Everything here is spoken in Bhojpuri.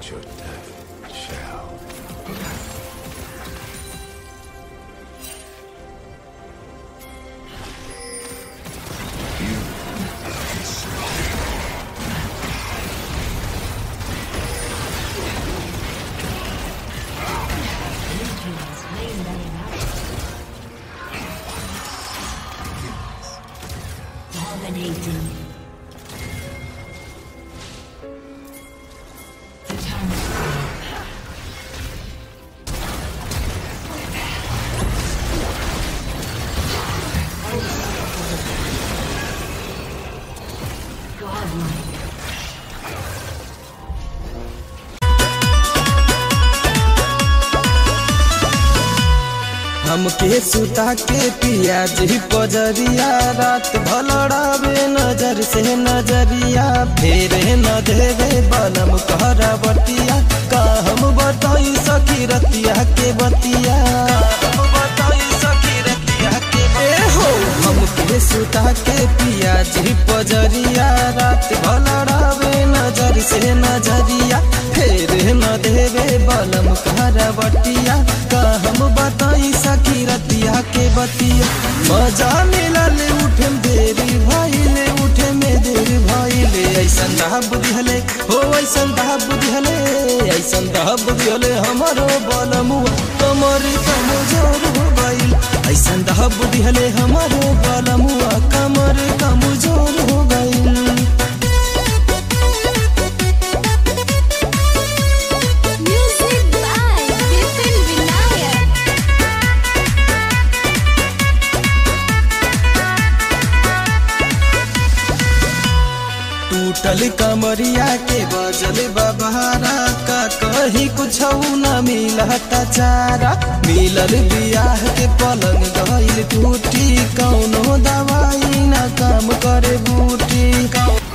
but your death shall. Dominating. Godlike. हमके सुता के पिया जी पजरिया रात भलड़ावे नजर से नजरिया फेरे न देवे बलम कहरा बतिया का हम बताई सखी रतिया के बतिया का हम बताई सखी रतिया के ए हो हमके सुता के पिया जी पजरिया रात भलड़ावे नजर से नजरिया फेरे न देवे बलम कहरा बटिया का हम बताई सखी रतिया के बतिया मजा मिलल उठे में देरी भइले उठे में देरी भइले ऐसन दहा बुद्धि हले हो ऐसन दहा बुद्धि हले ऐसन दहा बुद्धि हले हमारो बलमुआ कमर कमजोर हो गइल ऐसन दहा बुद्धि हले हमारो बलमुआ कमर कमजोर हो गइल Music by Vipin Vinayak. टूटल कमरिया के बजल बबहारा का कहीं कुछ न मिलता चारा मिलल बियाह के पलंग गइल टूटी कौनो दवाई ना काम करे बूटी कौनो